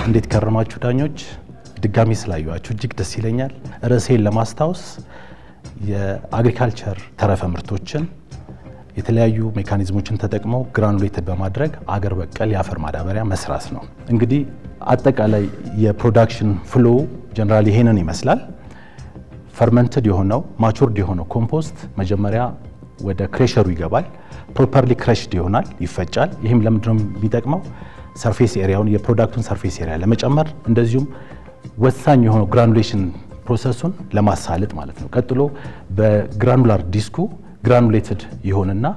እንዴት ከረማችሁ ዳኞች? ድጋሚ ስላዩዋችሁ እጅግ ደስ ይለኛል። ርዕሴን ለማስታወስ የአግሪካልቸር ተረፈ ምርቶችን የተለያዩ ሜካኒዝሞችን ተጠቅመው ግራኑሌትድ በማድረግ አገር በቀል የአፈር ማዳበሪያ መስራት ነው። እንግዲህ አጠቃላይ የፕሮዳክሽን ፍሎ ጀነራል ይሄንን ይመስላል። ፈርመንትድ የሆነው ማቹርድ የሆነው ኮምፖስት መጀመሪያ ወደ ክሬሸሩ ይገባል። ፕሮፐርሊ ክረሽድ ይሆናል፣ ይፈጫል። ይህም ለምንድነው የሚጠቅመው? ሰርፌስ ኤሪያውን የፕሮዳክቱን ሰርፌስ ኤሪያ ለመጨመር እንደዚሁም ወሳኝ የሆነው ግራኑሌሽን ፕሮሰሱን ለማሳለጥ ማለት ነው። ቀጥሎ በግራኑላር ዲስኩ ግራኑሌትድ ይሆንና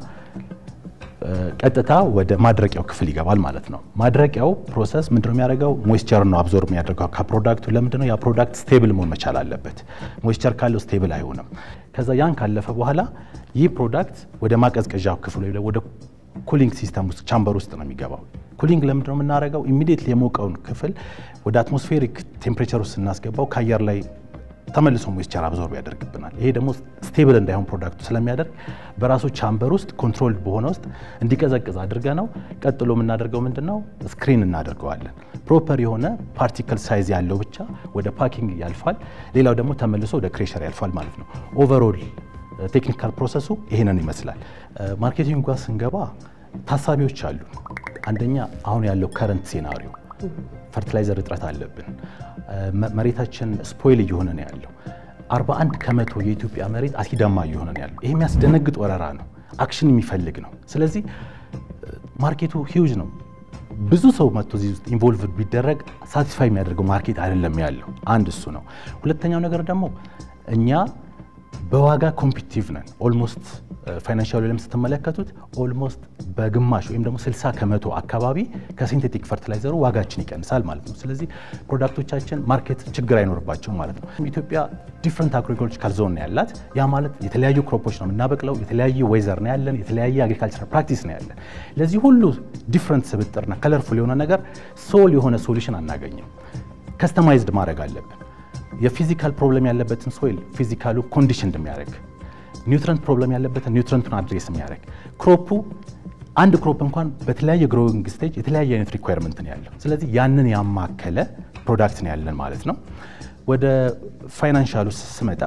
ቀጥታ ወደ ማድረቂያው ክፍል ይገባል ማለት ነው። ማድረቂያው ፕሮሰስ ምንድነው የሚያደርገው? ሞይስቸር ነው አብዞርብ የሚያደርገው ከፕሮዳክቱ። ለምንድነው ያ ፕሮዳክት ስቴብል መሆን መቻል አለበት። ሞይስቸር ካለው ስቴብል አይሆንም። ከዛ ያን ካለፈ በኋላ ይህ ፕሮዳክት ወደ ማቀዝቀዣው ክፍል ወይ ወደ ኩሊንግ ሲስተም ውስጥ ቻምበር ውስጥ ነው የሚገባው። ኩሊንግ ለምንድነው የምናደርገው? ኢሚዲየትሊ የሞቀውን ክፍል ወደ አትሞስፌሪክ ቴምፕሬቸር ውስጥ ስናስገባው ከአየር ላይ ተመልሶ ሞይስቸር አብዞርብ ያደርግብናል። ይሄ ደግሞ ስቴብል እንዳይሆን ፕሮዳክቱ ስለሚያደርግ በራሱ ቻምበር ውስጥ ኮንትሮል በሆነ ውስጥ እንዲቀዘቅዝ አድርገ ነው። ቀጥሎ የምናደርገው ምንድነው ስክሪን እናደርገዋለን። ፕሮፐር የሆነ ፓርቲክል ሳይዝ ያለው ብቻ ወደ ፓኪንግ ያልፋል። ሌላው ደግሞ ተመልሶ ወደ ክሬሸር ያልፋል ማለት ነው። ኦቨርኦል ቴክኒካል ፕሮሰሱ ይሄንን ይመስላል። ማርኬቲንግ ጋር ስንገባ ታሳቢዎች አሉ። አንደኛ አሁን ያለው ከረንት ሴናሪዮ ፈርቲላይዘር እጥረት አለብን። መሬታችን ስፖይል እየሆነ ነው ያለው። 41 ከመቶ የኢትዮጵያ መሬት አሲዳማ እየሆነ ነው ያለው። ይሄ የሚያስደነግጥ ወረራ ነው፣ አክሽን የሚፈልግ ነው። ስለዚህ ማርኬቱ ሂውጅ ነው። ብዙ ሰው መጥቶ እዚህ ውስጥ ኢንቮልቭ ቢደረግ ሳቲስፋይ የሚያደርገው ማርኬት አይደለም ያለው። አንድ እሱ ነው። ሁለተኛው ነገር ደግሞ እኛ በዋጋ ኮምፒቲቭ ነን። ኦልሞስት ፋይናንሻል ለም ስትመለከቱት ኦልሞስት በግማሽ ወይም ደግሞ 60 ከመቶ አካባቢ ከሲንቴቲክ ፈርቲላይዘሩ ዋጋችን ይቀንሳል ማለት ነው። ስለዚህ ፕሮዳክቶቻችን ማርኬት ችግር አይኖርባቸውም ማለት ነው። ኢትዮጵያ ዲፍረንት አግሪኮሎጂካል ዞን ነው ያላት። ያ ማለት የተለያዩ ክሮፖች ነው የምናበቅለው፣ የተለያየ ዌዘር ነው ያለን፣ የተለያየ አግሪካልቸር ፕራክቲስ ነው ያለን። ለዚህ ሁሉ ዲፍረንት ስብጥርና ከለርፉል የሆነ ነገር ሶል የሆነ ሶሉሽን አናገኝም። ከስተማይዝድ ማድረግ አለብን። የፊዚካል ፕሮብለም ያለበትን ሶይል ፊዚካሉ ኮንዲሽን እንደሚያደርግ ኒውትረንት ፕሮብለም ያለበትን ኒውትረንቱን አድሬስ የሚያደርግ ክሮፑ አንድ ክሮፕ እንኳን በተለያየ ግሮዊንግ ስቴጅ የተለያየ አይነት ሪኳየርመንት ነው ያለው። ስለዚህ ያንን ያማከለ ፕሮዳክት ነው ያለን ማለት ነው። ወደ ፋይናንሻሉ ስመጣ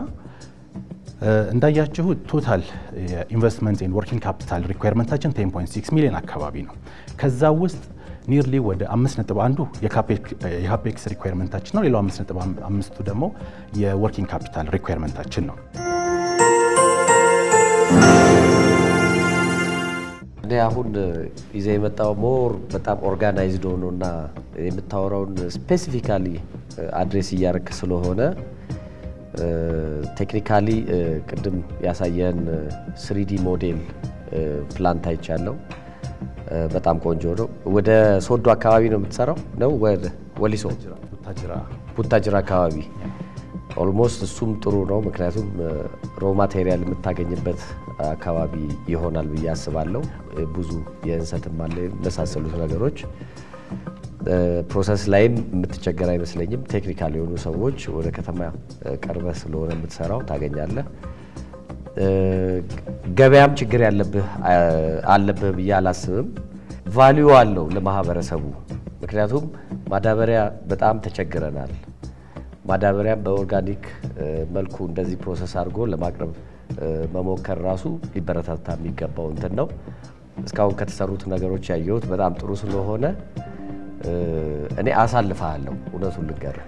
እንዳያችሁ ቶታል የኢንቨስትመንት ኤንድ ወርኪንግ ካፒታል ሪኳየርመንታችን 10.6 ሚሊዮን አካባቢ ነው። ከዛ ውስጥ ኒርሊ ወደ 5.1ዱ የካፔክስ ሪኳየርመንታችን ነው። ሌላው 5.5ቱ ደግሞ የወርኪንግ ካፒታል ሪኳየርመንታችን ነው። እኔ አሁን ይዘ የመጣው ሞር በጣም ኦርጋናይዝድ ሆኖ እና የምታወራውን ስፔሲፊካሊ አድሬስ እያደረክ ስለሆነ ቴክኒካሊ ቅድም ያሳየን ስሪዲ ሞዴል ፕላንት አይቻለው። በጣም ቆንጆ ነው። ወደ ሶዶ አካባቢ ነው የምትሰራው ነው? ወደ ወሊሶ ቡታጅራ አካባቢ ኦልሞስት እሱም ጥሩ ነው። ምክንያቱም ሮ ማቴሪያል የምታገኝበት አካባቢ ይሆናል ብዬ አስባለሁ። ብዙ የእንሰትም አለ የመሳሰሉት ነገሮች ፕሮሰስ ላይም የምትቸገር አይመስለኝም። ቴክኒካል የሆኑ ሰዎች ወደ ከተማ ቀርበህ ስለሆነ የምትሰራው ታገኛለህ። ገበያም ችግር ያለብህ አለብህ ብዬ አላስብም። ቫሊዩ አለው ለማህበረሰቡ። ምክንያቱም ማዳበሪያ በጣም ተቸግረናል። ማዳበሪያም በኦርጋኒክ መልኩ እንደዚህ ፕሮሰስ አድርጎ ለማቅረብ መሞከር ራሱ ሊበረታታ የሚገባው እንትን ነው። እስካሁን ከተሰሩት ነገሮች ያየሁት በጣም ጥሩ ስለሆነ እኔ አሳልፈሃለሁ። እውነቱን ልንገርህ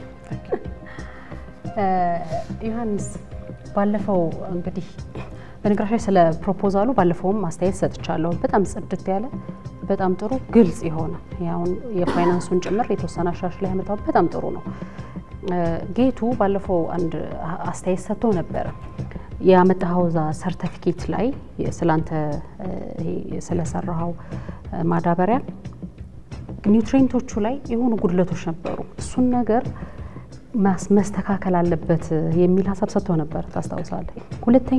ዮሐንስ ባለፈው እንግዲህ በነገራችን ላይ ስለ ፕሮፖዛሉ ባለፈውም አስተያየት ሰጥቻለሁ። በጣም ጽድት ያለ በጣም ጥሩ ግልጽ የሆነ ያሁን የፋይናንሱን ጭምር የተወሰነ አሻሽ ላይ ያመጣው በጣም ጥሩ ነው። ጌቱ ባለፈው አንድ አስተያየት ሰጥቶ ነበረ። ያመጣኸው ዛ ሰርተፊኬት ላይ ስላንተ ስለሰራኸው ማዳበሪያ ኒውትሪንቶቹ ላይ የሆኑ ጉድለቶች ነበሩ። እሱን ነገር መስተካከል አለበት የሚል ሀሳብ ሰጥቶ ነበር፣ ታስታውሳለህ? ሁለተኛ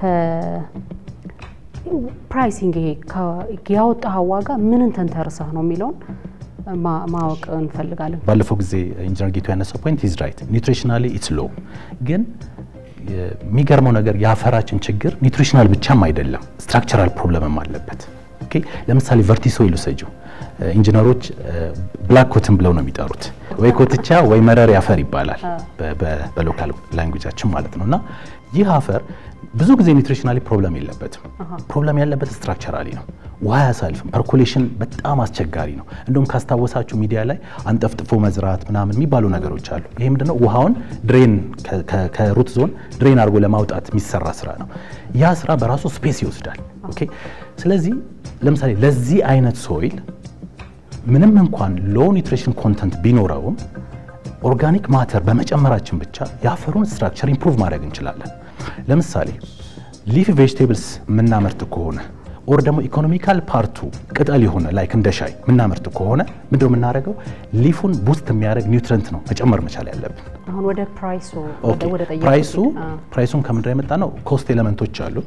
ከፕራይሲንግ ይሄ ያወጣኸው ዋጋ ምንን ተንተርሰህ ነው የሚለውን ማወቅ እንፈልጋለን። ባለፈው ጊዜ ኢንጂነር ጌቱ ያነሳው ፖይንት ኢዝ ራይት ኒውትሪሽናሊ ኢትስ ሎ ግን የሚገርመው ነገር የአፈራችን ችግር ኒውትሪሽናል ብቻም አይደለም፣ ስትራክቸራል ፕሮብለምም አለበት። ኦኬ ለምሳሌ ቨርቲሶይል ውሰጂው። ኢንጂነሮች ብላክ ኮትን ብለው ነው የሚጠሩት። ወይ ኮትቻ ወይ መረር አፈር ይባላል በሎካል ላንጉጃችን ማለት ነው። እና ይህ አፈር ብዙ ጊዜ ኒውትሪሽናሊ ፕሮብለም የለበትም። ፕሮብለም ያለበት ስትራክቸራሊ ነው። ውሃ አያሳልፍም። ፐርኩሌሽን በጣም አስቸጋሪ ነው። እንደውም ካስታወሳችሁ ሚዲያ ላይ አንጠፍጥፎ መዝራት ምናምን የሚባሉ ነገሮች አሉ። ይሄ ምንድነው? ውሃውን ድሬን ከሩት ዞን ድሬን አድርጎ ለማውጣት የሚሰራ ስራ ነው። ያ ስራ በራሱ ስፔስ ይወስዳል። ኦኬ ስለዚህ ለምሳሌ ለዚህ አይነት ሶይል ምንም እንኳን ሎ ኒውትሪሽን ኮንተንት ቢኖረውም ኦርጋኒክ ማተር በመጨመራችን ብቻ የአፈሩን ስትራክቸር ኢምፕሩቭ ማድረግ እንችላለን። ለምሳሌ ሊፍ ቬጅቴብልስ የምናመርት ከሆነ ኦር ደግሞ ኢኮኖሚካል ፓርቱ ቅጠል የሆነ ላይክ እንደ ሻይ የምናመርት ከሆነ ምንድነው የምናደርገው? ሊፉን ቡስት የሚያደርግ ኒውትረንት ነው መጨመር መቻል ያለብን። አሁን ወደ ፕራይሱ ወደ ጠየቁት ፕራይሱ ፕራይሱን ከምንድነው የመጣ ነው? ኮስት ኤሌመንቶች አሉት።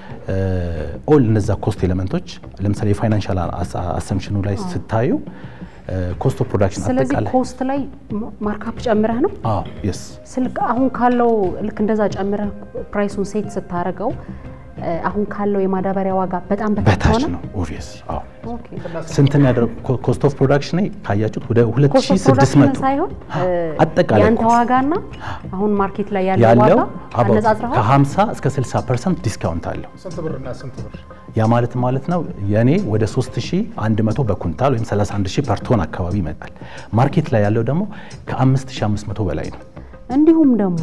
ኦል እነዛ ኮስት ኤሌመንቶች ለምሳሌ የፋይናንሻል አሰምሽኑ ላይ ስታዩ ኮስት ኦፍ ፕሮዳክሽን ስለዚህ አጠቃላይ ኮስት ላይ ማርካፕ ጨምረህ ነው አዎ የስ ስልክ አሁን ካለው ልክ እንደዛ ጨምረህ ፕራይሱን ሴት ስታደርገው አሁን ካለው የማዳበሪያ ዋጋ በጣም በታች በታች ሆነ። ነው ኦብቪየስ አዎ ኦኬ ስንትን ያደረግ ኮስት ኦፍ ፕሮዳክሽን ካያችሁት ወደ ኮስት ኦፍ ፕሮዳክሽን 2600 ሳይሆን አጠቃላይ ያንተ ኮስት ዋጋና አሁን ማርኬት ላይ ያለው ያለው ዋጋ አባውት አነጻጽረኸው ከ50 እስከ 60 ፐርሰንት ዲስካውንት አለው። ስንት ብር እና ስንት ብር? ያ ማለት ማለት ነው የኔ ወደ 3100 በኩንታል ወይም 31000 ፐር ቶን አካባቢ ይመጣል። ማርኬት ላይ ያለው ደግሞ ከ5500 በላይ ነው። እንዲሁም ደግሞ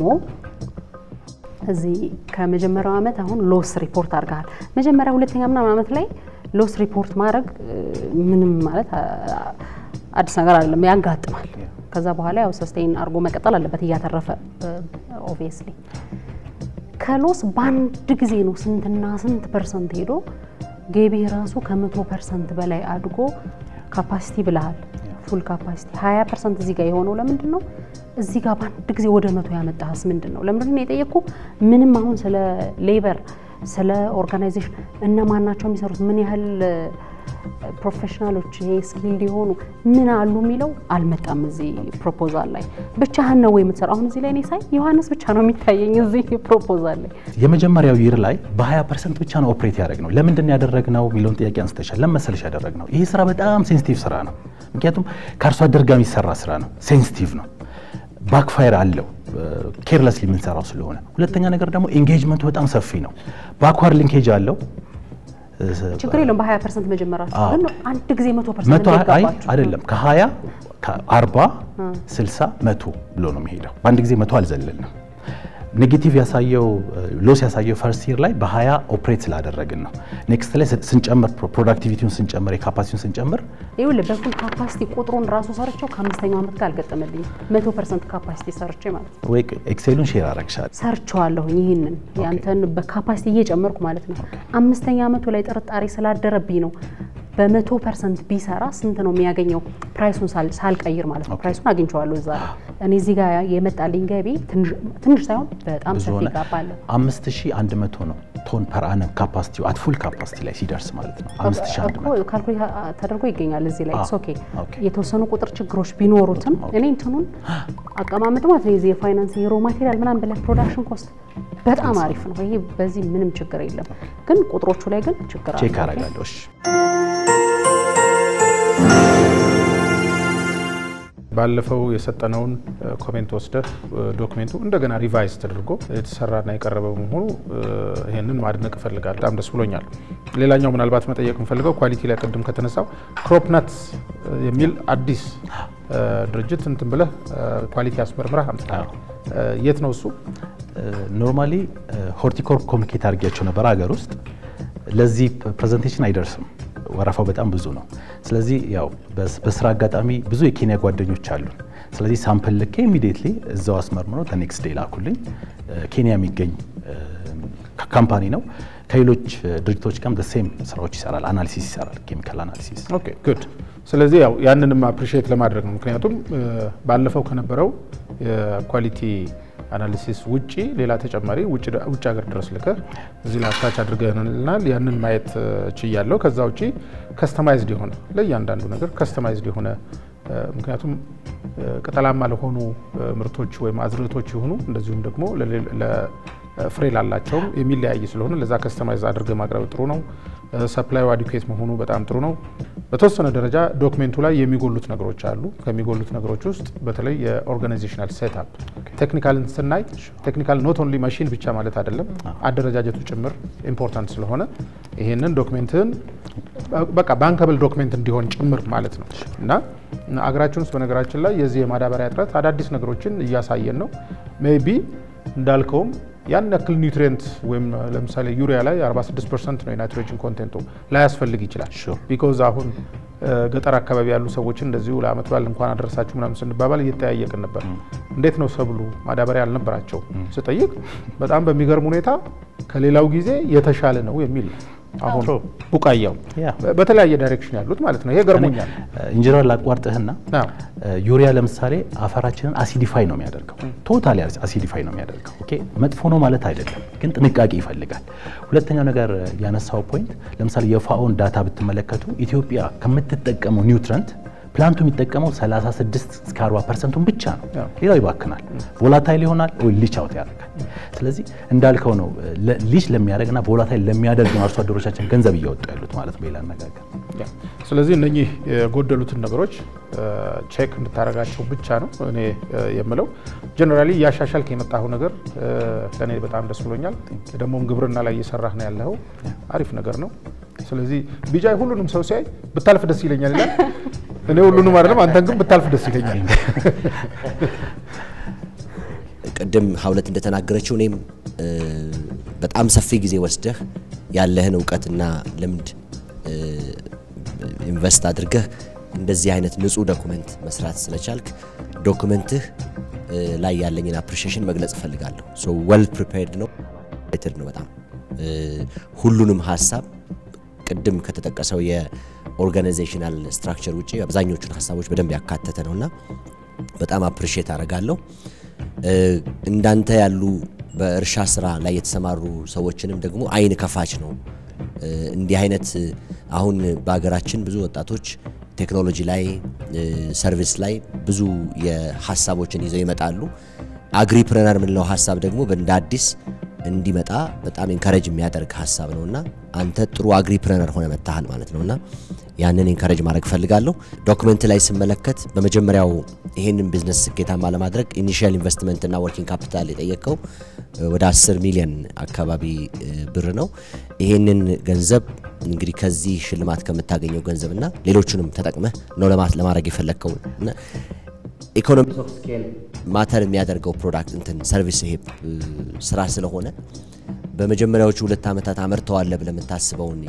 እዚህ ከመጀመሪያው ዓመት አሁን ሎስ ሪፖርት አድርገሃል። መጀመሪያ ሁለተኛ ምናምን ዓመት ላይ ሎስ ሪፖርት ማድረግ እ, ምንም ማለት አ- አዲስ ነገር አይደለም፣ ያጋጥማል። ከዛ በኋላ ያው ሰስቴን አድርጎ መቀጠል አለበት እያተረፈ ኦብቪየስሊ። ከሎስ በአንድ ጊዜ ነው ስንትና ስንት ፐርሰንት ሄዶ ገቢ ራሱ ከመቶ ፐርሰንት በላይ አድጎ ካፓሲቲ ብለሃል ፉል ካፓሲቲ 20 ፐርሰንት እዚህ ጋር የሆነው ለምንድን ነው? እዚህ ጋር በአንድ ጊዜ ወደ መቶ ያመጣህስ ምንድን ነው? ለምንድን ነው የጠየቅኩ? ምንም አሁን ስለ ሌበር ስለ ኦርጋናይዜሽን እነማን ናቸው የሚሰሩት ምን ያህል ፕሮፌሽናሎች ይሄ ስኪልድ የሆኑ ምን አሉ የሚለው አልመጣም እዚህ ፕሮፖዛል ላይ። ብቻህን ነው ወይ የምትሰራው? አሁን እዚህ ላይ እኔ ሳይ ዮሐንስ ብቻ ነው የሚታየኝ እዚህ ፕሮፖዛል ላይ። የመጀመሪያው ይር ላይ በ20 ፐርሰንት ብቻ ነው ኦፕሬት ያደረግነው። ለምንድን ያደረግነው የሚለውን ጥያቄ አንስተሻል። ለምን መሰለሽ ያደረግነው? ይህ ስራ በጣም ሴንሲቲቭ ስራ ነው። ምክንያቱም ከአርሶ አደር ጋር የሚሰራ ስራ ነው። ሴንሲቲቭ ነው። ባክፋየር አለው ኬርለስሊ የምንሰራው ስለሆነ። ሁለተኛ ነገር ደግሞ ኤንጌጅመንቱ በጣም ሰፊ ነው። ባክዋርድ ሊንኬጅ አለው። ችግር የለውም በ20 ፐርሰንት መጀመራችሁ አዎ። ግን አንድ ጊዜ መቶ ፐርሰንት መቶ አይ ገባችሁ። አይደለም ከ20 ከ40 60 መቶ ብሎ ነው የሚሄደው። በአንድ ጊዜ መቶ አልዘለልንም። ኔጌቲቭ ያሳየው ሎስ ያሳየው ፈርስት ይር ላይ በ20 ኦፕሬት ስላደረግን ነው። ኔክስት ላይ ስንጨምር ፕሮዳክቲቪቲውን ስንጨምር የካፓሲቲውን ስንጨምር ይኸውልህ በፉል ካፓሲቲ ቁጥሩን ራሱ ሰርቼው ከአምስተኛው ዓመት ጋር አልገጠመልኝም። መቶ ፐርሰንት ካፓሲቲ ሰርቼ ማለት ነው ወይ ኤክሴሉን ሼር አረግሻል። ሰርቼዋለሁኝ። ይህንን ያንተን በካፓሲቲ እየጨመርኩ ማለት ነው። አምስተኛ ዓመቱ ላይ ጥርጣሬ ስላደረብኝ ነው በመቶ ፐርሰንት ቢሰራ ስንት ነው የሚያገኘው ፕራይሱን ሳል- ሳልቀይር ማለት ነው። ፕራይሱን አግኝቼዋለሁ እዛ ላይ። እኔ እዚህ ጋር የመጣልኝ ገቢ ትንሽ- ትንሽ ሳይሆን በጣም ብዙ ሰፊ ሆነ። ጋፕ አለው። 5100 ነው ቶን ፐር አነም ካፓሲቲው አት ፉል ካፓሲቲ ላይ ሲደርስ ማለት ነው። 5100 እኮ ካልኩሌት ተደርጎ ይገኛል እዚህ ላይ አዎ፣ ኢትስ ኦኬ። ኦኬ። የተወሰኑ ቁጥር ችግሮች ቢኖሩትም እኔ እንትኑን አቀማመጥ ማለት ነው የዚህ የፋይናንስ የሮ ማቴሪያል ምናምን ብለህ ፕሮዳክሽን ኮስት በጣም አሪፍ ነው። ይሄ በዚህ ምንም ችግር የለም። ግን ቁጥሮቹ ላይ ግን ችግር አለ። ቼክ አረጋለሁ። እሺ ባለፈው የሰጠነውን ኮሜንት ወስደህ ዶክሜንቱ እንደገና ሪቫይዝ ተደርጎ የተሰራና የቀረበ በመሆኑ ይህንን ማድነቅ እፈልጋለሁ። በጣም ደስ ብሎኛል። ሌላኛው ምናልባት መጠየቅ የምፈልገው ኳሊቲ ላይ ቅድም ከተነሳው ክሮፕነት የሚል አዲስ ድርጅት እንትን ብለህ ኳሊቲ አስመርምረህ አምጥተሃል። የት ነው እሱ? ኖርማሊ ሆርቲኮርፕ ኮሚኒኬት አድርጊያቸው ነበር ሀገር ውስጥ ለዚህ ፕሬዘንቴሽን አይደርስም። ወረፋው በጣም ብዙ ነው። ስለዚህ ያው በስ- በስራ አጋጣሚ ብዙ የኬንያ ጓደኞች አሉን። ስለዚህ ሳምፕል ልኬ ኢሚዲየትሊ እዛው አስመርምረው ኔክስት ዴይ ላኩልኝ። ኬንያ የሚገኝ ካምፓኒ ነው። ከሌሎች ድርጅቶች ጋርም ሴም ስራዎች ይሰራል፣ አናሊሲስ ይሰራል፣ ኬሚካል አናሊሲስ። ኦኬ ጉድ። ስለዚህ ያው ያንንም አፕሪሺየት ለማድረግ ነው። ምክንያቱም እ፣ ባለፈው ከነበረው የኳሊቲ አናሊሲስ ውጪ ሌላ ተጨማሪ ውጭ ውጭ ሀገር ድረስ ልከህ እዚህ ላይ አታች አድርገናል። ያንን ማየት እ፣ ችያለሁ። ከዛ ውጪ ከስተማይዝድ የሆነ ለእያንዳንዱ ነገር ከስተማይዝድ የሆነ እ፣ ምክንያቱም እ፣ ቅጠላማ ለሆኑ እ፣ ምርቶች ወይም አዝርዕቶች የሆኑ እንደዚሁም ደግሞ ለሌ- ለ- ፍሬ ላላቸውም የሚለያይ ስለሆነ ለዛ ከስተማይዝ አድርገ ማቅረብ ጥሩ ነው። ሰፕላዩ አዲኩዌት መሆኑ በጣም ጥሩ ነው። በተወሰነ ደረጃ ዶክሜንቱ ላይ የሚጎሉት ነገሮች አሉ። ከሚጎሉት ነገሮች ውስጥ በተለይ የኦርጋናይዜሽናል ሴትአፕ ቴክኒካልን ስናይ ቴክኒካል ኖት ኦንሊ ማሽን ብቻ ማለት አይደለም፣ አደረጃጀቱ ጭምር ኢምፖርታንት ስለሆነ ይሄንን ዶክሜንትን በቃ ባንከብል ዶክሜንት እንዲሆን ጭምር ማለት ነው እና አገራችን ውስጥ በነገራችን ላይ የዚህ የማዳበሪያ እጥረት አዳዲስ ነገሮችን እያሳየን ነው። ሜይ ቢ እንዳልከውም ያን ያክል ኒውትሪየንት ወይም ለምሳሌ ዩሪያ ላይ 46 ፐርሰንት ነው የናይትሮጅን ኮንቴንቱ ላያስፈልግ ይችላል። ቢኮዝ አሁን ገጠር አካባቢ ያሉ ሰዎችን እንደዚሁ ለአመት በዓል እንኳን አደረሳችሁ ምናምን ስንባባል እየተጠያየቅን ነበር። እንዴት ነው ሰብሉ ማዳበሪያ አልነበራቸው ስጠይቅ በጣም በሚገርም ሁኔታ ከሌላው ጊዜ የተሻለ ነው የሚል ነው። አሁን ቡቃያው በተለያየ ዳይሬክሽን ያሉት ማለት ነው። ይሄ ገርሞኛል። ኢንጂነር ላቋርጥህና ዩሪያ ለምሳሌ አፈራችንን አሲዲፋይ ነው የሚያደርገው፣ ቶታሊ አሲዲፋይ ነው የሚያደርገው። ኦኬ መጥፎ ነው ማለት አይደለም፣ ግን ጥንቃቄ ይፈልጋል። ሁለተኛው ነገር ያነሳው ፖይንት ለምሳሌ የፋኦን ዳታ ብትመለከቱ ኢትዮጵያ ከምትጠቀመው ኒውትረንት ፕላንቱ የሚጠቀመው 36 እስከ 40 ፐርሰንቱን ብቻ ነው። ሌላው ይባክናል፣ ቮላታይል ይሆናል ወይ ሊች አውት ያደርጋል። ስለዚህ እንዳልከው ነው ሊች ለሚያደርግና ቮላታይል ለሚያደርግ ነው አርሶ አደሮቻችን ገንዘብ እያወጡ ያሉት ማለት ነው በሌላ አነጋገር። ስለዚህ እነኚህ የጎደሉትን ነገሮች ቼክ እንድታደርጋቸው ብቻ ነው እኔ የምለው። ጀነራሊ እያሻሻልክ የመጣኸው ነገር ለእኔ በጣም ደስ ብሎኛል። ደግሞም ግብርና ላይ እየሰራህ ነው ያለኸው አሪፍ ነገር ነው። ስለዚህ ቢጃይ ሁሉንም ሰው ሲያይ ብታልፍ ደስ ይለኛል ይላል። እኔ ሁሉንም አይደለም፣ አንተን ግን ብታልፍ ደስ ይለኛል። ቅድም ሀውለት እንደተናገረችው እኔም በጣም ሰፊ ጊዜ ወስደህ ያለህን እውቀትና ልምድ ኢንቨስት አድርገህ እንደዚህ አይነት ንጹህ ዶኩመንት መስራት ስለቻልክ ዶኩመንትህ ላይ ያለኝን አፕሪሺዬሽን መግለጽ እፈልጋለሁ። ሶ ዌል ፕሪፔርድ ነው ነው በጣም ሁሉንም ሀሳብ ቅድም ከተጠቀሰው የኦርጋናይዜሽናል ስትራክቸር ውጭ አብዛኞቹን ሀሳቦች በደንብ ያካተተ ነውና በጣም አፕሪሺየት አደርጋለሁ። እንዳንተ ያሉ በእርሻ ስራ ላይ የተሰማሩ ሰዎችንም ደግሞ አይን ከፋች ነው። እንዲህ አይነት አሁን በሀገራችን ብዙ ወጣቶች ቴክኖሎጂ ላይ ሰርቪስ ላይ ብዙ የሀሳቦችን ይዘው ይመጣሉ። አግሪፕረነር የምንለው ሀሳብ ደግሞ እንደ አዲስ እንዲመጣ በጣም ኢንካሬጅ የሚያደርግ ሀሳብ ነውና አንተ ጥሩ አግሪፕረነር ሆነ መታሃል ማለት ነውና ያንን ኢንካሬጅ ማድረግ ፈልጋለሁ። ዶክመንት ላይ ስመለከት በመጀመሪያው ይሄንን ቢዝነስ ስኬታማ ለማድረግ ኢኒሺያል ኢንቨስትመንትና ወርኪንግ ካፒታል የጠየቀው ወደ 10 ሚሊዮን አካባቢ ብር ነው። ይሄንን ገንዘብ እንግዲህ ከዚህ ሽልማት ከምታገኘው ገንዘብና ሌሎቹንም ተጠቅመህ ነው ለማድረግ የፈለግከው ኢኮኖሚ ኦፍ ስኬል ማተር የሚያደርገው ፕሮዳክት እንትን ሰርቪስ ይሄ ስራ ስለሆነ በመጀመሪያዎቹ ሁለት ዓመታት አመርተዋለ ብለህ የምታስበውን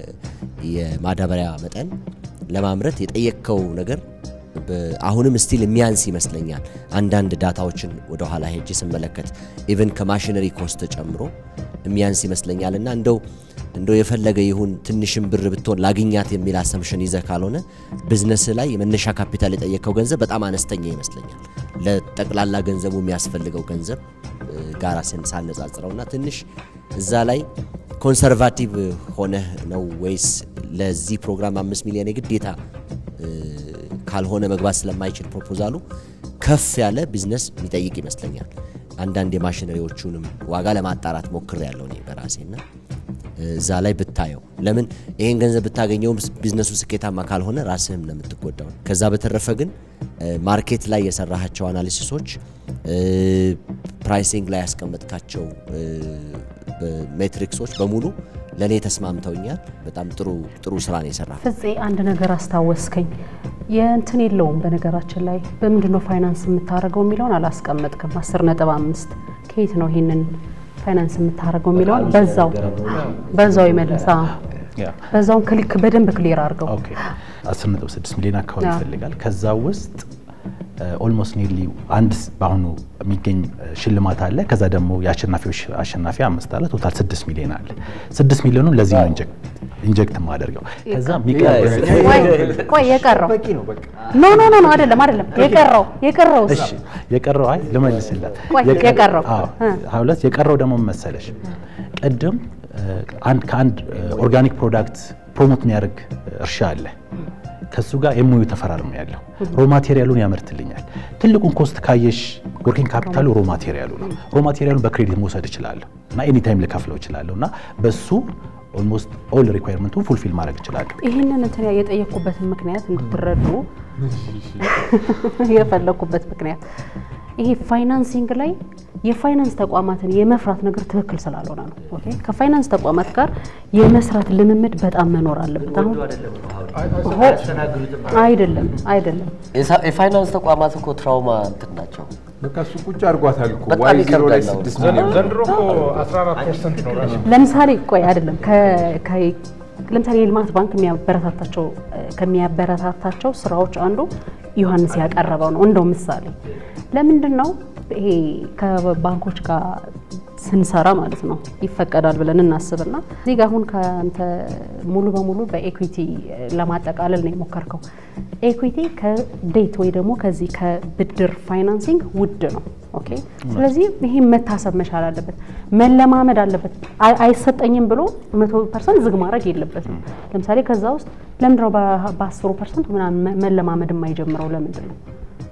የማዳበሪያ መጠን ለማምረት የጠየቅከው ነገር አሁንም ስቲል የሚያንስ ይመስለኛል። አንዳንድ ዳታዎችን ወደ ኋላ ሄጅ ስመለከት ኢቨን ከማሽነሪ ኮስት ጨምሮ የሚያንስ ይመስለኛል እና እንደው እንደው የፈለገ ይሁን ትንሽም ብር ብትሆን ላግኛት የሚል አሰምሽን ይዘህ ካልሆነ ቢዝነስ ላይ የመነሻ ካፒታል የጠየቀው ገንዘብ በጣም አነስተኛ ይመስለኛል ለጠቅላላ ገንዘቡ የሚያስፈልገው ገንዘብ ጋር ሳነጻጽረው እና ትንሽ እዛ ላይ ኮንሰርቫቲቭ ሆነህ ነው ወይስ ለዚህ ፕሮግራም አምስት ሚሊዮን የግዴታ ካልሆነ መግባት ስለማይችል ፕሮፖዛሉ ከፍ ያለ ቢዝነስ የሚጠይቅ ይመስለኛል። አንዳንድ የማሽነሪዎቹንም ዋጋ ለማጣራት ሞክር ያለው እኔ በራሴና እዛ ላይ ብታየው ለምን ይሄን ገንዘብ ብታገኘውም ቢዝነሱ ስኬታማ ካልሆነ ራስህም ነው የምትጎዳው። ከዛ በተረፈ ግን ማርኬት ላይ የሰራሃቸው አናሊሲሶች፣ ፕራይሲንግ ላይ ያስቀመጥካቸው ሜትሪክሶች በሙሉ ለእኔ ተስማምተውኛል። በጣም ጥሩ ጥሩ ስራ ነው የሰራ። ፍፄ አንድ ነገር አስታወስከኝ። የእንትን የለውም በነገራችን ላይ በምንድን ነው ፋይናንስ የምታደርገው የሚለውን አላስቀመጥክም። አስር ነጥብ አምስት ከየት ነው ይሄንን ፋይናንስ የምታደርገው የሚለውን በዛው በዛው ይመልሳ በዛውን ክሊክ በደንብ ክሊር አድርገው። ኦኬ 10.6 ሚሊዮን አካባቢ ይፈልጋል። ከዛ ውስጥ ኦልሞስት ኒርሊ አንድ በአሁኑ የሚገኝ ሽልማት አለ። ከዛ ደግሞ የአሸናፊዎች አሸናፊ አምስት አለ። ቶታል ስድስት ሚሊዮን አለ። ስድስት ሚሊዮኑ ለዚህ ነው ኢንጀክት የማደርገው። ከዛ ቆይ የቀረው ኖ ኖ ኖ ኖ አይደለም አይደለም የቀረው የቀረው እሺ የቀረው አይ ልመልስላት ቆይ የቀረው ሁለት የቀረው ደግሞ መሰለሽ ቅድም አንድ ከአንድ ኦርጋኒክ ፕሮዳክት ፕሮሞት የሚያደርግ እርሻ አለ ከሱ ጋር ኤምኦዩ ተፈራርም ያለው ሮ ማቴሪያሉን ያመርትልኛል። ትልቁን ኮስት ካየሽ ወርኪንግ ካፒታሉ ሮ ማቴሪያሉ ነው። ሮ ማቴሪያሉን በክሬዲት መውሰድ እችላለሁ እና ኤኒ ታይም ልከፍለው እችላለሁ እና በሱ ኦልሞስት ኦል ሪኳየርመንቱን ፉልፊል ማድረግ እችላለሁ። ይህንን እንትን የጠየቅኩበትን ምክንያት እንድትረዱ የፈለግኩበት ምክንያት ይሄ ፋይናንሲንግ ላይ የፋይናንስ ተቋማትን የመፍራት ነገር ትክክል ስላልሆነ ነው። ኦኬ ከፋይናንስ ተቋማት ጋር የመስራት ልምምድ በጣም መኖር አለበት። አሁን አይደለም አይደለም የሳ- የፋይናንስ ተቋማት እኮ ትራውማ እንትን ናቸው። በቃ እሱ ቁጭ አድርጓታል እኮ በጣም ዋይ ዜሮ ላይ ይከብዳል ስድስት አሁን። ሚሊዮን ዘንድሮ እኮ 14 ፐርሰንት ነው ራሱ ለምሳሌ ቆይ አይደለም ከ- ከ- ለምሳሌ የልማት ባንክ የሚያበረታታቸው ከሚያበረታታቸው ስራዎች አንዱ ዮሐንስ ያቀረበው ነው። እንደው ምሳሌ ለምንድን ነው ይሄ ከባንኮች ጋር ስንሰራ ማለት ነው ይፈቀዳል ብለን እናስብና እዚህ ጋር አሁን ከአንተ ሙሉ በሙሉ በኤኩዊቲ ለማጠቃለል ነው የሞከርከው። ኤኩዊቲ ከዴት ወይ ደግሞ ከዚህ ከብድር ፋይናንሲንግ ውድ ነው። ኦኬ ስለዚህ ይሄን መታሰብ መቻል አለበት፣ መለማመድ አለበት። አይ- አይሰጠኝም ብሎ መቶ ፐርሰንት ዝግ ማድረግ የለበትም። ለምሳሌ ከዛ ውስጥ ለምንድነው በአስሩ ፐርሰንት ምናምን መ- መለማመድ የማይጀምረው ለምንድን ነው?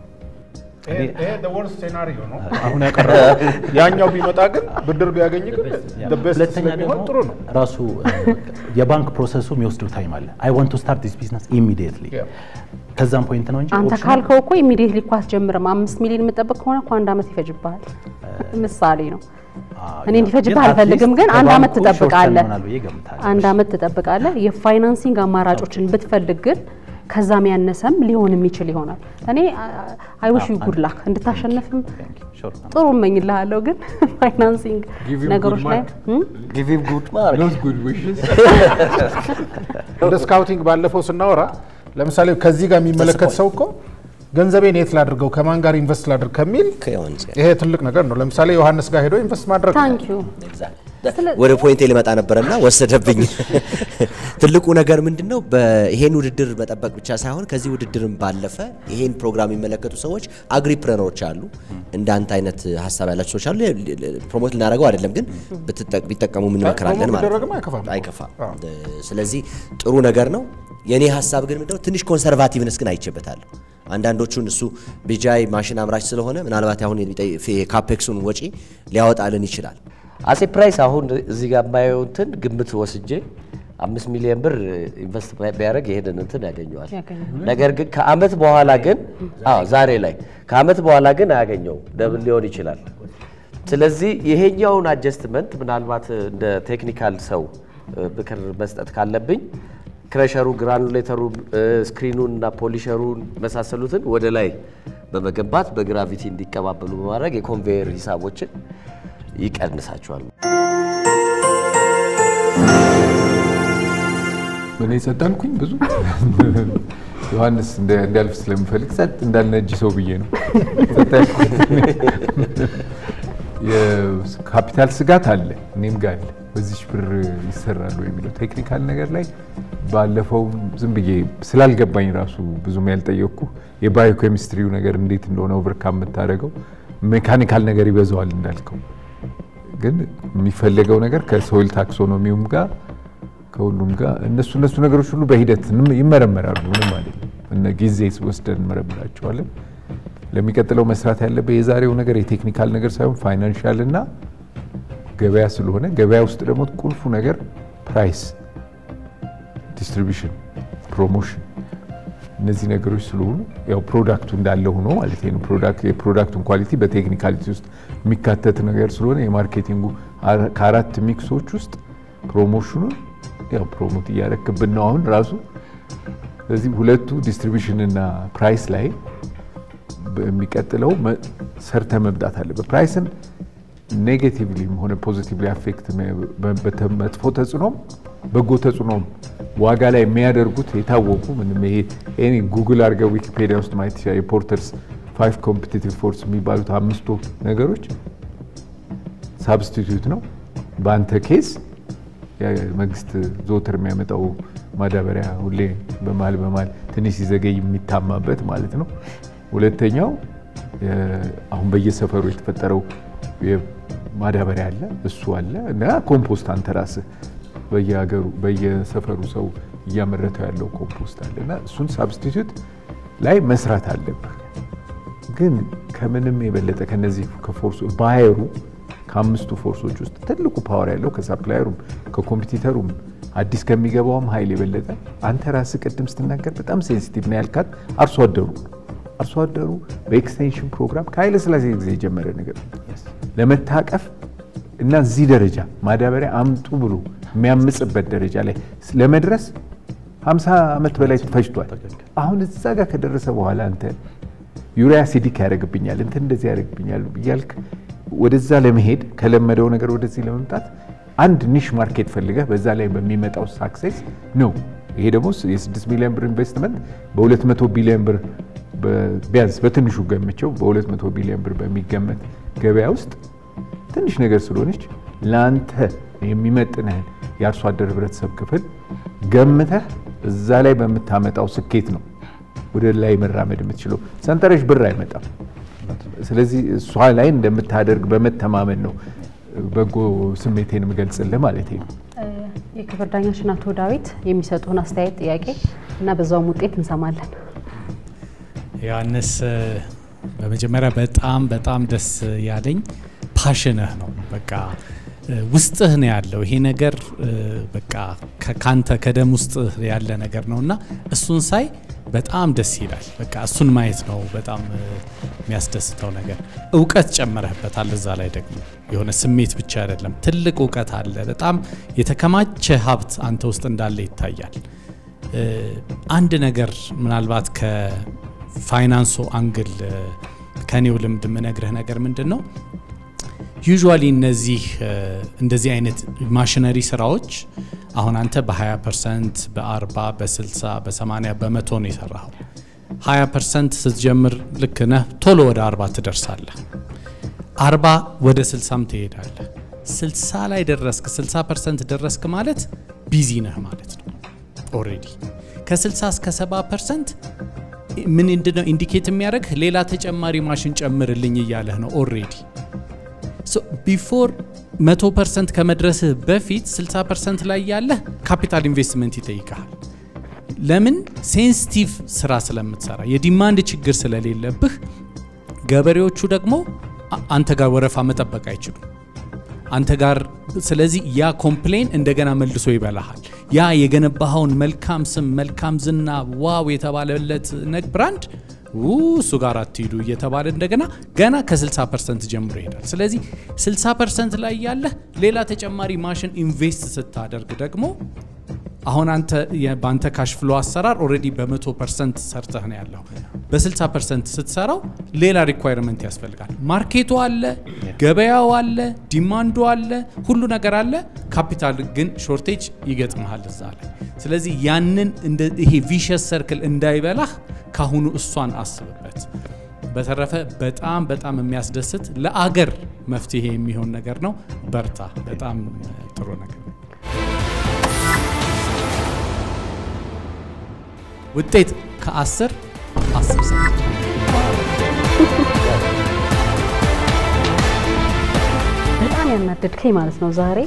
ይሄ ወርስት ሴናሪዮ ነው አሁን ያቀረበው። ያኛው ቢመጣ ግን ብድር ቢያገኝ ግን the best ሁለተኛ ስለሚሆን ደግሞ ጥሩ ነው። ራሱ የባንክ ፕሮሰሱ የሚወስደው ታይም አለ። አይ ዋንት ቱ ስታርት ዲስ ቢዝነስ ኢሚዲየትሊ Yeah. ከዛም ፖይንት ነው እንጂ አንተ ኦፕሽኑ- ካልከው እኮ ኢሚዲየትሊ እኮ አትጀምርም። አምስት ሚሊዮን የምጠብቅ ከሆነ እኮ አንድ አመት ይፈጅብሃል። ምሳሌ ነው። እኔ እንዲፈጅብህ ግን አልፈልግም፣ at ግን least አንድ አመት ከባንኩ short term ትጠብቃለህ። ይሆናል ብዬ እገምታለሁ። አንድ አመት ትጠብቃለህ። የፋይናንሲንግ አማራጮችን ብትፈልግ ግን ከዛም ያነሰም ሊሆን የሚችል ይሆናል። እኔ አይ ዊሽ ዩ ጉድ ላክ እንድታሸንፍም Thank you. Sure. ጥሩ እመኝልሃለሁ። ግን ፋይናንሲንግ Give him ነገሮች good ላይ mark. እም? ጊቭ ሂም ጉድ ማርክ ኖት ጉድ ዊሽስ እንደ ስካውቲንግ ባለፈው ስናወራ ለምሳሌ ከዚህ ጋር የሚመለከት ሰው እኮ ገንዘቤን የት ላድርገው ከማን ጋር ኢንቨስት ላድርግ ከሚል ከዮሐንስ ጋር ይሄ ትልቅ ነገር ነው። ለምሳሌ ዮሐንስ ጋር ሄዶ ኢንቨስት ማድረግ ነው። ታንክ ዩ ወደ ፖይንቴ ሊመጣ ነበረና ወሰደብኝ። ትልቁ ነገር ምንድን ነው? ይሄን ውድድር መጠበቅ ብቻ ሳይሆን ከዚህ ውድድርም ባለፈ ይሄን ፕሮግራም የሚመለከቱ ሰዎች አግሪፕረነሮች አሉ፣ እንዳንተ አይነት ሀሳብ ያላቸው ሰዎች አሉ። ፕሮሞት ልናደርገው አይደለም፣ ግን ብትጠቅ- ቢጠቀሙ እንመክራለን ፕሮሞት ማለት ቢደረግም ነው። አይከፋም። አይከፋም። ስለዚህ ጥሩ ነገር ነው። የእኔ ሀሳብ ግን ምንድነው ትንሽ ኮንሰርቫቲቭነስ ግን አይቼበታለሁ። አንዳንዶቹን እሱ ቢጃይ ማሽን አምራች ስለሆነ ምናልባት አሁን የካፔክሱን ወጪ ሊያወጣልን ይችላል። አጼ ፕራይስ አሁን እዚህ ጋር የማየው እንትን ግምት ወስጄ አምስት ሚሊዮን ብር ኢንቨስት ቢያደርግ ይሄንን እንትን ያገኘዋል። ያገኘዋል። ነገር ግን ከአመት በኋላ ግን አዎ ዛሬ ላይ ከአመት በኋላ ግን አያገኘው ደብል ሊሆን ይችላል። ስለዚህ ይሄኛውን አጀስትመንት ምናልባት እንደ ቴክኒካል ሰው እ፣ ምክር መስጠት ካለብኝ ክረሸሩ፣ ግራኑሌተሩ፣ ስክሪኑን እና ፖሊሸሩን መሳሰሉትን ወደ ላይ በመገንባት በግራቪቲ እንዲቀባበሉ በማድረግ የኮንቬየር ሂሳቦችን ይቀንሳቸዋል። እኔ ጸዳልኩኝ ብዙ ዮሐንስ እንደ- እንዲያልፍ ስለምፈልግ ጸጥ እንዳልነጅ ሰው ብዬ ነው ጸጥ ያልኩት። የካፒታል ስጋት አለ፣ እኔም ጋር አለ። በዚች ብር ይሰራሉ የሚለው ቴክኒካል ነገር ላይ ባለፈው ዝም ብዬ ስላልገባኝ ራሱ ብዙም ያልጠየቅኩ የባዮ ኬሚስትሪው ነገር እንዴት እንደሆነ ኦቨርካም የምታደርገው ሜካኒካል ነገር ይበዛዋል እንዳልከው ግን የሚፈለገው ነገር ከሶይል ታክሶኖሚውም ጋር ከሁሉም ጋር እነሱ እነሱ ነገሮች ሁሉ በሂደት እንም- ይመረመራሉ። ምንም ማለት ነው። እነ ጊዜ ወስደን እንመረምራቸዋለን። ለሚቀጥለው መስራት ያለበት የዛሬው ነገር የቴክኒካል ነገር ሳይሆን ፋይናንሻል እና ገበያ ስለሆነ ገበያ ውስጥ ደግሞ ቁልፉ ነገር ፕራይስ፣ ዲስትሪቢሽን፣ ፕሮሞሽን እነዚህ ነገሮች ስለሆኑ ያው ፕሮዳክቱ እንዳለ ሆኖ ማለት ነው። ፕሮዳክት የፕሮዳክቱን ኳሊቲ በቴክኒካሊቲ ውስጥ የሚካተት ነገር ስለሆነ የማርኬቲንጉ አረ- ከአራት ሚክሶች ውስጥ ፕሮሞሽኑን ያው ፕሮሞት እያረክብን ነው አሁን ራሱ። ስለዚህ ሁለቱ ዲስትሪቢሽን እና ፕራይስ ላይ በሚቀጥለው መ- ሰርተ መምጣት አለበት። ፕራይስን ኔጌቲቭሊም ሆነ ፖዚቲቭሊ አፌክት መጥፎ ተጽዕኖም በጎ ተጽዕኖም ዋጋ ላይ የሚያደርጉት የታወቁ ምንም ይሄ ይሄ ጉግል አድርገው ዊኪፔዲያ ውስጥ ማየት ይችላል። የፖርተርስ ፋይቭ ኮምፒቲቲቭ ፎርስ የሚባሉት አምስቱ ነገሮች ሳብስቲቱት ነው። በአንተ ኬስ መንግስት ዘወትር የሚያመጣው ማዳበሪያ ሁሌ በመሀል በመሀል ትንሽ ሲዘገይ የሚታማበት ማለት ነው። ሁለተኛው የ- አሁን በየሰፈሩ የተፈጠረው ማዳበሪያ አለ፣ እሱ አለ እና ኮምፖስት አንተ ራስህ በየሀገሩ በየሰፈሩ ሰው እያመረተው ያለው ኮምፖስት አለ እና እሱን ሳብስቲቱት ላይ መስራት አለብህ። ግን ከምንም የበለጠ ከነዚህ ከፎርሱ ባየሩ ከአምስቱ ፎርሶች ውስጥ ትልቁ ፓወር ያለው ከሳፕላየሩም ከኮምፒቲተሩም አዲስ ከሚገባውም ኃይል የበለጠ አንተ ራስህ ቅድም ስትናገር በጣም ሴንሲቲቭ ነው ያልካት አርሶ አደሩ አርሶ አደሩ በኤክስቴንሽን ፕሮግራም ከኃይለ ሥላሴ ጊዜ የጀመረ ነገር ነው ለመታቀፍ እና እዚህ ደረጃ ማዳበሪያ አምጡ ብሎ የሚያምጽበት ደረጃ ላይ ለመድረስ 50 ዓመት በላይ ፈጅቷል። አሁን እዛ ጋር ከደረሰ በኋላ አንተ ዩሪያ አሲዲክ ያደርግብኛል እንትን እንደዚህ ያደርግብኛል እያልክ ወደዛ ለመሄድ ከለመደው ነገር ወደዚህ ለመምጣት አንድ ኒሽ ማርኬት ፈልገህ በዛ ላይ በሚመጣው ሳክሴስ ነው። ይሄ ደግሞ የ6 ሚሊዮን ብር ኢንቨስትመንት በ200 ቢሊዮን ብር ቢያንስ በትንሹ ገምቸው በ200 ቢሊዮን ብር በሚገመት ገበያ ውስጥ ትንሽ ነገር ስለሆነች ለአንተ የሚመጥንህን የአርሶ አደር ህብረተሰብ ክፍል ገምተህ እዛ ላይ በምታመጣው ስኬት ነው ወደ ላይ መራመድ የምትችለው። ሰንጠረዥ ብር አይመጣም። ስለዚህ እሷ ላይ እንደምታደርግ በመተማመን ነው በጎ ስሜቴን የምገልጽልህ ማለት ነው። የክብር ዳኛችን አቶ ዳዊት የሚሰጡን አስተያየት ጥያቄ እና በዛውም ውጤት እንሰማለን። ዮሐንስ በመጀመሪያ በጣም በጣም ደስ ያለኝ ፓሽንህ ነው። በቃ ውስጥህ ነው ያለው ይሄ ነገር በቃ ካንተ ከደም ውስጥ ያለ ነገር ነው እና እሱን ሳይ በጣም ደስ ይላል። በቃ እሱን ማየት ነው በጣም የሚያስደስተው ነገር። እውቀት ጨምረህበታል። እዛ ላይ ደግሞ የሆነ ስሜት ብቻ አይደለም፣ ትልቅ እውቀት አለ። በጣም የተከማቸ ሀብት አንተ ውስጥ እንዳለ ይታያል። አንድ ነገር ምናልባት ከፋይናንሱ አንግል ከኔው ልምድ የምነግርህ ነገር ምንድን ነው ዩዥዋሊ እነዚህ እንደዚህ አይነት ማሽነሪ ስራዎች አሁን አንተ በ20 ፐርሰንት በ40 በ60 በ80 በመቶ ነው የሰራኸው። 20 ፐርሰንት ስትጀምር ልክ ነህ፣ ቶሎ ወደ 40 ትደርሳለህ። 40 ወደ 60ም ትሄዳለህ። 60 ላይ ደረስክ፣ 60 ፐርሰንት ደረስክ ማለት ቢዚ ነህ ማለት ነው። ኦልሬዲ ከ60 እስከ 70 ፐርሰንት ምን ምንድነው ኢንዲኬት የሚያደርግ ሌላ ተጨማሪ ማሽን ጨምርልኝ እያለህ ነው ኦልሬዲ ቢፎር መቶ ፐርሰንት ከመድረስህ በፊት 60 ፐርሰንት ላይ ያለህ ካፒታል ኢንቨስትመንት ይጠይቃል። ለምን ሴንሲቲቭ ስራ ስለምትሰራ የዲማንድ ችግር ስለሌለብህ፣ ገበሬዎቹ ደግሞ አንተ ጋር ወረፋ መጠበቅ አይችሉም አንተ ጋር። ስለዚህ ያ ኮምፕሌን እንደገና መልሶ ይበላሃል። ያ የገነባኸውን መልካም ስም መልካም ዝና ዋው የተባለለት ነግ ብራንድ እሱ ጋር አትሂዱ እየተባለ እንደገና ገና ከ60 ፐርሰንት ጀምሮ ይሄዳል። ስለዚህ 60 ፐርሰንት ላይ ያለህ ሌላ ተጨማሪ ማሽን ኢንቨስት ስታደርግ ደግሞ አሁን አንተ በአንተ ካሽ ፍሎ አሰራር ኦልሬዲ በ100 ፐርሰንት ሰርተህ ነው ያለው። በ60 ፐርሰንት ስትሰራው ሌላ ሪኳይርመንት ያስፈልጋል። ማርኬቱ አለ፣ ገበያው አለ፣ ዲማንዱ አለ፣ ሁሉ ነገር አለ። ካፒታል ግን ሾርቴጅ ይገጥመሃል እዛ ላይ። ስለዚህ ያንን ይሄ ቪሸስ ሰርክል እንዳይበላህ ካሁኑ እሷን አስብበት። በተረፈ በጣም በጣም የሚያስደስት ለአገር መፍትሄ የሚሆን ነገር ነው። በርታ። በጣም ጥሩ ነገር ውጤት ከአስር አስር ሰዓት በጣም ያናደድከኝ ማለት ነው ዛሬ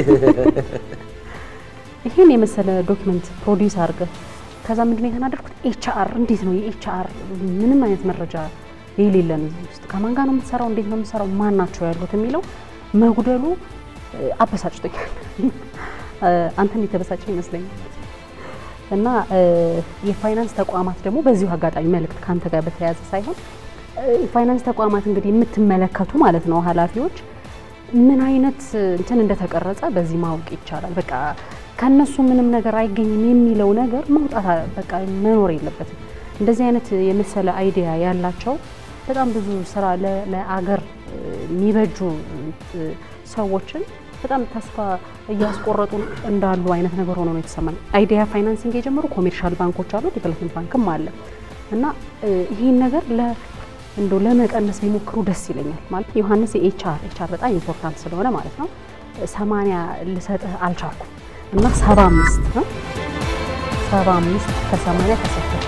ይህን የመሰለ ዶክመንት ፕሮዲውስ አድርገህ ከዛ ምንድን ነው የተናደድኩት? ኤችአር እንዴት ነው የኤችአር ምንም አይነት መረጃ የሌለን እዚህ ውስጥ ከማን ጋር ነው የምትሰራው? እንዴት ነው የምትሰራው? ማን ናቸው ያሉት የሚለው መጉደሉ አበሳጭቶኛል። አንተም የተበሳጨ ይመስለኛል። እና የፋይናንስ ተቋማት ደግሞ በዚሁ አጋጣሚ መልእክት ከአንተ ጋር በተያያዘ ሳይሆን የፋይናንስ ተቋማት እንግዲህ የምትመለከቱ ማለት ነው ኃላፊዎች ምን አይነት እንትን እንደተቀረጸ በዚህ ማወቅ ይቻላል። በቃ ከነሱ ምንም ነገር አይገኝም የሚለው ነገር መውጣት በቃ መኖር የለበትም። እንደዚህ አይነት የመሰለ አይዲያ ያላቸው በጣም ብዙ ስራ ለአገር የሚበጁ ሰዎችን በጣም ተስፋ እያስቆረጡ እንዳሉ አይነት ነገር ሆኖ ነው የተሰማኝ። አይዲያ ፋይናንሲንግ የጀመሩ ኮሜርሻል ባንኮች አሉ፣ ዴቨሎፕመንት ባንክም አለ እና ይህን ነገር እንደው ለመቀነስ ቢሞክሩ ደስ ይለኛል። ማለት ዮሐንስ የኤችአር ኤችአር በጣም ኢምፖርታንት ስለሆነ ማለት ነው ሰማንያ ልሰጥህ አልቻልኩም እና ሰባ አምስት ነው ሰባ አምስት ከሰማንያ ተሰጥቷል።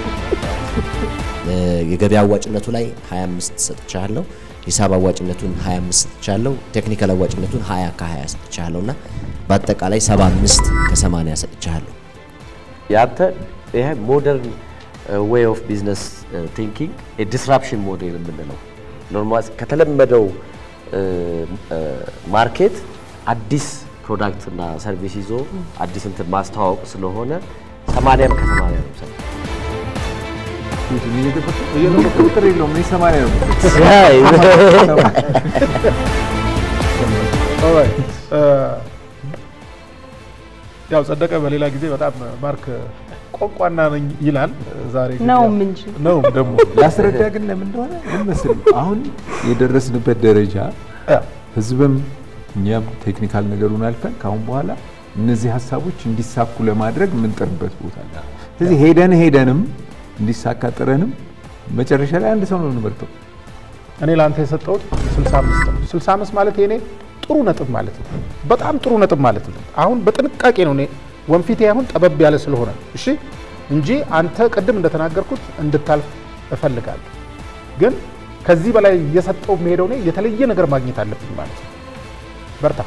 የገበያ አዋጭነቱ ላይ 25 ሰጥቻለሁ። ሂሳብ አዋጭነቱን 25 ሰጥቻለሁ። ቴክኒካል አዋጭነቱን 20 ከ20 ሰጥቻለሁ እና በአጠቃላይ 75 ከ80 ሰጥቻለሁ። ያንተ ይሄ ሞደርን ዌይ ኦፍ ቢዝነስ ቲንኪንግ የዲስራፕሽን ሞዴል የምንለው ኖርማል ከተለመደው ማርኬት አዲስ ፕሮዳክት እና ሰርቪስ ይዞ አዲስ እንትን ማስተዋወቅ ስለሆነ ሰማንያም ከሰማንያ ነው ሰ ቁጥር የለውም እኔ ሰማንያ ነው ያው ጸደቀ በሌላ ጊዜ በጣም ማርክ ቋንቋና ነኝ ይላል። ዛሬ ግን ነውም ያው- እንጂ። ነውም ደግሞ ላስረዳ ግን ለምን እንደሆነ ምን መሰለህ አሁን የደረስንበት ደረጃ ያው ህዝብም እኛም ቴክኒካል ነገሩን አልፈን ከአሁን በኋላ እነዚህ ሀሳቦች እንዲሳኩ ለማድረግ የምንጥርበት ቦታ አለ። ስለዚህ ሄደን ሄደንም እንዲሳካ ጥረንም መጨረሻ ላይ አንድ ሰው ነው የምንመርጠው። እኔ ለአንተ የሰጠሁት 65 ነው። 65 ማለት የኔ ጥሩ ነጥብ ማለት ነው። በጣም ጥሩ ነጥብ ማለት ነው። አሁን በጥንቃቄ ነው እኔ ወንፊቴ አሁን ጠበብ ያለ ስለሆነ ነው። እሺ እንጂ አንተ ቅድም እንደተናገርኩት እንድታልፍ እፈልጋለሁ። ግን ከዚህ በላይ እየሰጠው የምሄደው እኔ የተለየ ነገር ማግኘት አለብኝ ማለት ነው። በርታ።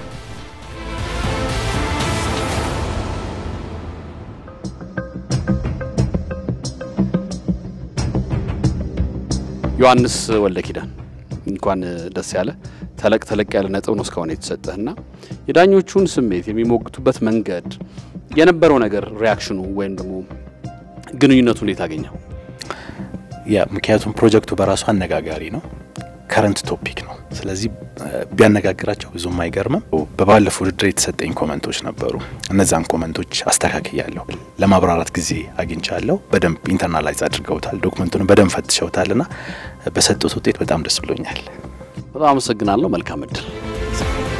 ዮሐንስ ወልደ ኪዳን እንኳን ደስ ያለ ተለቅ ተለቅ ያለ ነጥብ ነው እስካሁን የተሰጠህና የዳኞቹን ስሜት የሚሞግቱበት መንገድ የነበረው ነገር ሪያክሽኑ ወይም ደግሞ ግንኙነቱ እንዴት አገኘው? ያ ምክንያቱም ፕሮጀክቱ በራሱ አነጋጋሪ ነው፣ ከረንት ቶፒክ ነው። ስለዚህ እ፣ ቢያነጋግራቸው ብዙም አይገርምም። በባለፈው ውድድር የተሰጠኝ ኮመንቶች ነበሩ። እነዛን ኮመንቶች አስተካክያለሁ፣ ለማብራራት ጊዜ አግኝቻለሁ። በደንብ ኢንተርናላይዝ አድርገውታል፣ ዶክመንቱን በደንብ ፈትሸውታል እና በሰጡት ውጤት በጣም ደስ ብሎኛል። በጣም አመሰግናለሁ። መልካም እድል